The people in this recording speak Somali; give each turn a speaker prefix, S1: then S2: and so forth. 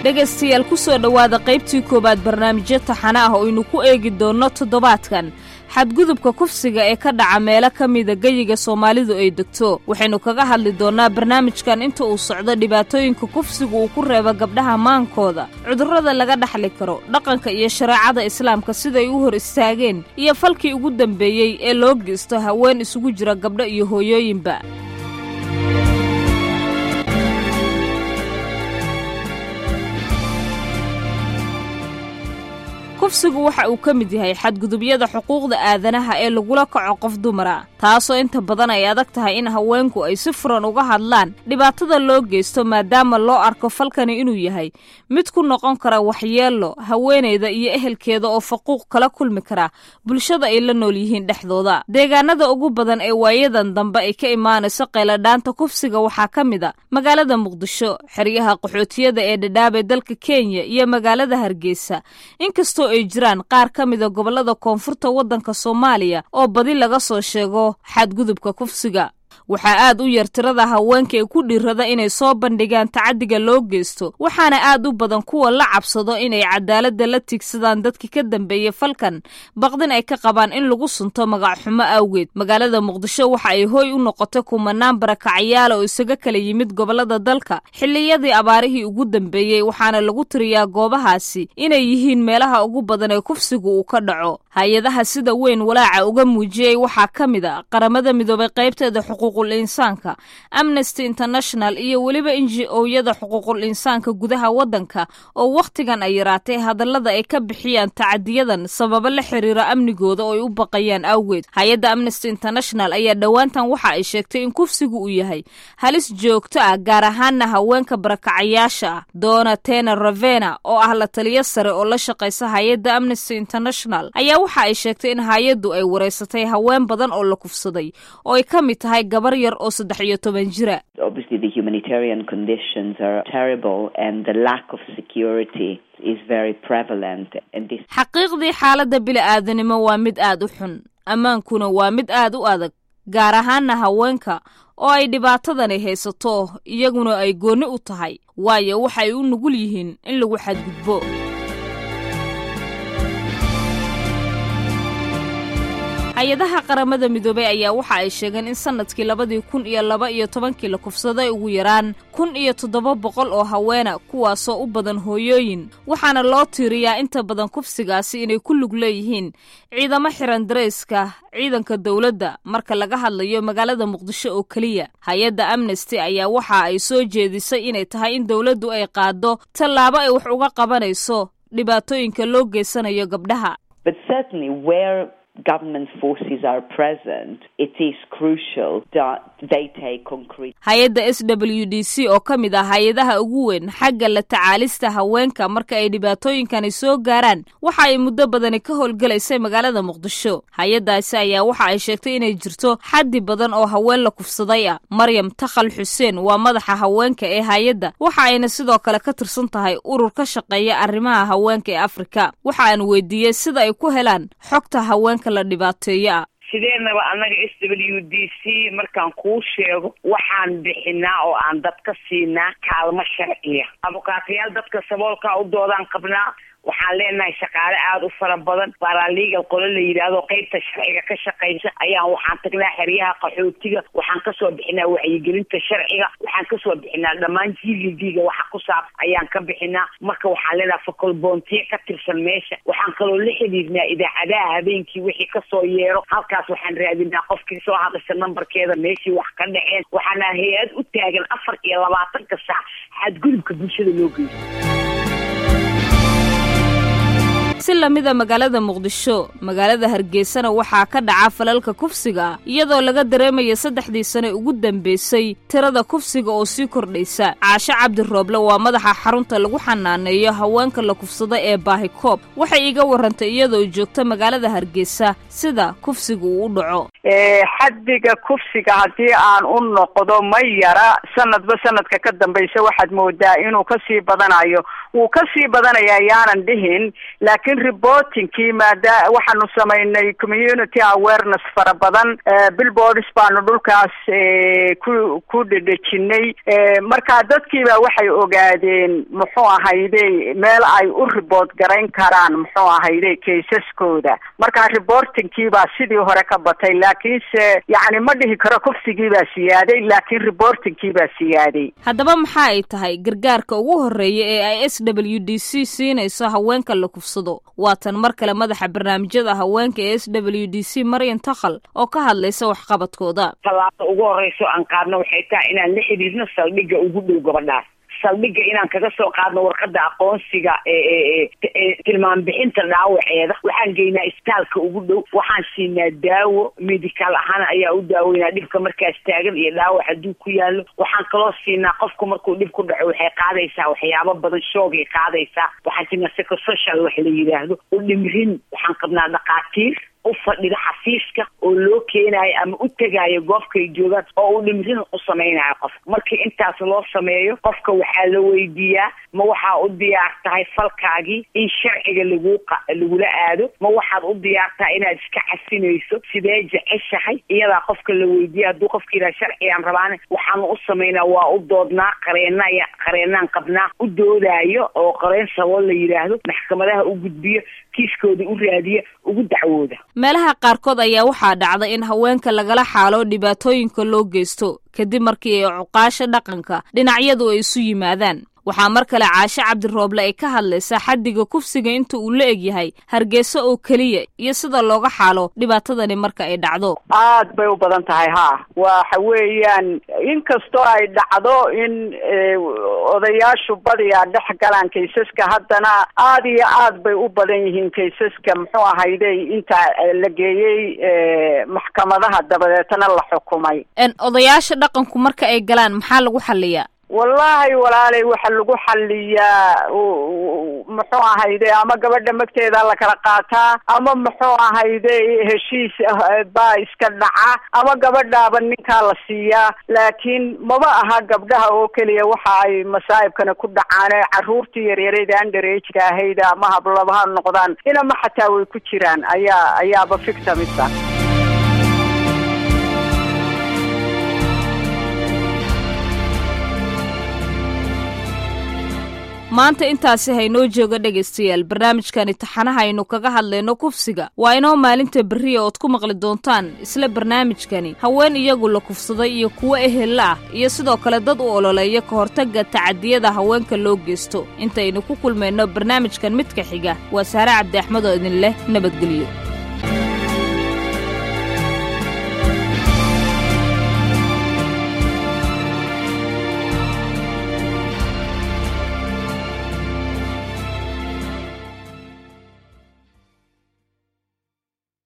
S1: dhegaystayaal ku soo dhowaada qaybtii koowaad barnaamijyo taxane ah oo aynu ku eegi doonno toddobaadkan xadgudubka kufsiga ee ka dhaca meelo ka mida geyiga soomaalidu ay degto waxaynu kaga hadli doonnaa barnaamijkan inta uu socdo dhibaatooyinka kufsiga uu ku reebo gabdhaha maankooda cudurrada laga dhaxli karo dhaqanka iyo shareecada islaamka siday u hor istaageen iyo falkii ugu dambeeyey ee loo geysto haween isugu jira gabdho iyo hooyooyinba kufsigu waxa uu ka mid yahay xadgudubyada xuquuqda aadanaha ee lagula kaco qof dumara taasoo inta badan ay adag tahay in haweenku ay si furan uga hadlaan dhibaatada loo geysto maadaama loo arko falkani inuu yahay mid ku noqon kara waxyeello haweenayda iyo ehelkeeda oo faquuq kala kulmi kara bulshada ay la nool yihiin dhexdooda deegaanada ugu badan ee waayadan dambe ay ka imaanayso qayladhaanta kufsiga waxaa ka mid a magaalada muqdisho xeryaha qaxootiyada ee dhadhaab ee dalka kenya iyo magaalada hargeysa inkastoo ay jiraan qaar ka mida gobollada koonfurta waddanka soomaaliya oo badi laga soo sheego xadgudubka kufsiga waxaa aad u yar tirada haweenka ee ku dhiirada inay soo bandhigaan tacaddiga loo geysto waxaana aad u badan kuwa la cabsado inay cadaaladda la tiigsadaan dadkii ka dambeeyey falkan baqdin ay ka qabaan in lagu sunto magacxumo awgeed magaalada muqdisho waxa ay hooy u noqotay kumanaan barakacyaala oo isaga kala yimid gobollada dalka xilliyadii abaarihii ugu dambeeyey waxaana lagu tiriyaa goobahaasi inay yihiin meelaha ugu badan ee kufsigu uu ka dhaco hay-adaha sida weyn walaaca uga muujiyey waxaa ka mid a qaramada midoobay qaybteeda xuquuqul insaanka amnesty international iyo weliba inji ooyada xuquuqul insaanka gudaha waddanka oo wakhtigan ay yaraatay hadallada ay ka bixiyaan tacadiyadan sababo la xiriira amnigooda oo ay u baqayaan awgeed hay-adda amnesty international ayaa dhowaantan waxa ay sheegtay in kufsigu uu yahay halis joogto ah gaar ahaanna haweenka barakacayaasha ah doona tena ravena oo ah la taliyo sare oo la shaqaysa hay-adda amnesty international ayaa waxa ay sheegtay in hay-addu ay wareysatay haween badan oo la kufsaday oo ay ka mid tahay gabar yar oo saddex iyo toban jira xaqiiqdii xaaladda bili-aadanimo waa mid aad u xun ammaankuna waa mid aad u adag gaar ahaanna haweenka oo ay dhibaatadani haysato iyaguna ay goonni u tahay waayo waxay u nugul yihiin in lagu xadgudbo hay-adaha qaramada midoobey ayaa waxa ay sheegeen in sanadkii labadii kun iyo laba iyo tobankii la kufsaday ugu yaraan kun iyo toddoba boqol oo haweena kuwaasoo u badan hooyooyin waxaana loo tiiriyaa inta badan kufsigaasi inay ku lug leeyihiin ciidamo xiran darayska ciidanka dowladda marka laga hadlayo magaalada muqdisho oo keliya hay-adda amnesty ayaa waxa ay soo jeedisay inay tahay in dowladdu ay qaado tallaabo ay wax uga qabanayso dhibaatooyinka loo geysanayo gabdhaha hay-adda s w d c oo ka mid ah hay-adaha ugu weyn xagga la tacaalista haweenka marka ay dhibaatooyinkani soo gaaraan waxa ay muddo badani ka howlgalaysay magaalada muqdisho hay-addaasi ayaa waxa ay sheegtay inay jirto xaddi badan oo haween la kufsaday ah maryam takhal xuseen waa madaxa haweenka ee hay-adda waxa ayna sidoo kale ka tirsan tahay urur ka shaqeeya arrimaha haweenka ee afrika waxa aan weydiiyey sida ay ku helaan xogta haweenka la dhibaateeyo ah
S2: sideenaba annaga s w d c markaan kuu sheego waxaan bixinaa oo aan dadka siinaa kaalmo sharciya abukaatayaal dadka saboolkaa u doodaan qabnaa waxaan leenahay shaqaale aada u fara badan baralegal qolo la yidhaahdo qeybta sharciga ka shaqaysa ayaan waxaan tagnaa xeryaha qaxootiga waxaan kasoo bixinaa wacyigelinta sharciga waxaan kasoo bixinaa dhammaan g v d ga waxa ku saab ayaan ka bixinaa marka waxaan leenahay facolboontiye ka tirsan meesha waxaan kaloo la xidhiidnaa idaacadaha habeenkii wixii kasoo yeero halkaas waxaan raadinaa qofkii soo hadasha nambarkeeda meeshii wax ka dhaceen waxaana hay-ad u taagan afar iyo labaatanka saac xadgudubka bulshada loo geysto
S1: si lamida magaalada muqdisho magaalada hargeysana waxaa ka dhaca falalka kufsiga iyadoo laga dareemaya saddexdii sane ugu dambeysay tirada kufsiga oo sii kordhaysa caashe cabdirooble waa madaxa xarunta lagu xanaaneeyo haweenka la kufsada ee baahikoob waxay iga warantay iyadoo joogta magaalada hargeysa sida kufsiga uu u dhaco
S3: xaddiga kufsiga haddii aan u noqdo ma yara sanadba sanadka ka dambaysa waxaad moodaa inuu kasii badanayo wuu kasii badanaya yaanan dhihin laakiin laakiin reportingkii maada waxaanu samaynay community awareness fara badan billboards baanu dhulkaas ku ku dhedhejinay marka dadkiiba waxay ogaadeen muxuu ahayde meel ay u report garayn karaan muxuu ahayde kaysaskooda marka reportingkii baa sidii hore ka batay laakiinse yacni ma dhihi karo kufsigii baa siyaaday laakiin reportingkii baa siyaaday
S1: haddaba maxa ay tahay gargaarka ugu horreeya ee ay s w d c siinayso haweenka la kufsado waatan mar kale madaxa barnaamijyada haweenka ee s w d c maryan takhal oo ka hadlaysa waxqabadkooda
S2: tallaabada ugu horreyso aan qaadno waxay tahay inaan la xidhiidno saldhigga ugu dhow gabadhaas saldhigga inaan kaga soo qaadno warqada aqoonsiga ee tilmaam bixinta dhaawaceeda waxaan geynaa isbitaalka ugu dhow waxaan siinaa daawo medical ahaan ayaa u daaweynaa dhibka markaas taagan iyo dhaawac hadduu ku yaalo waxaan kaloo siinaa qofku markuu dhib ku dhaco waxay qaadaysaa waxyaabo badan shoogay qaadaysaa waxaan siinaa psychosocial wax la yidhaahdo u dhimrin waxaan qabnaa dhakhaatiir u fadhida xafiiska oo loo keenaayo ama u tegaayo goobkay joogaan oo uu dhimrin u samaynayo qofka markii intaas loo sameeyo qofka waxaa la weydiiyaa ma waxaa u diyaar tahay falkaagii in sharciga lagu lagula aado ma waxaad u diyaar tahay inaad iska casinayso sidee jeceshahay iyadaa qofka la weydiiya hadduu qofka yidhaha sharcigaan rabaane waxaanu u samaynaa waa u doodnaa qareenaya qareenaan qabnaa u doodaayo oo qareen sabool la yidhaahdo maxkamadaha u gudbiyo kiiskooda u raadiya ugu dacwooda
S1: meelaha qaarkood ayaa waxaa dhacda in haweenka lagala xaalo dhibaatooyinka loo geysto kadib markii ay cuqaasha dhaqanka dhinacyadu ay isu yimaadaan waxaa mar kale caashe cabdirooble ay ka hadlaysaa xaddiga kufsiga inta uu la egyahay hargeysa oo keliya iyo sida looga xaalo dhibaatadani marka ay dhacdo
S3: aad bay u badan tahay ha waxa weeyaan inkastoo ay dhacdo in odayaashu badiyaa dhex galaan kaysaska haddana aad iyo aad bay u badan yihiin kaysaska muxuu ahayde inta la geeyey maxkamadaha dabadeetana la xukumay
S1: odayaasha dhaqanku marka ay galaan maxaa lagu xaliyaa
S3: wallaahi walaalay waxa lagu xaliyaa muxuu ahayde ama gabadha magteeda la kala qaataa ama muxuu ahayde heshiis baa iska dhaca ama gabadhaaba ninkaa la siiyaa laakiin maba aha gabdhaha oo keliya waxa ay masaa'ibkana ku dhacaane carruurtii yaryarayda underageka ahayd ama hablabaha noqdaan inama xataa way ku jiraan ayaa ayaaba victimisa
S1: maanta intaasi haynoo jooga dhegaystayaal barnaamijkani taxanaha aynu kaga hadlayno kufsiga waa inoo maalinta berriya ood ku maqli doontaan isla barnaamijkani haween iyagu la kufsaday iyo kuwo ehella ah iyo sidoo kale dad u ololeeya ka hortagga tacadiyada haweenka loo geysto intaynu ku kulmayno barnaamijkan midka xiga waa saare cabdi axmed oo idin leh nabadgelyo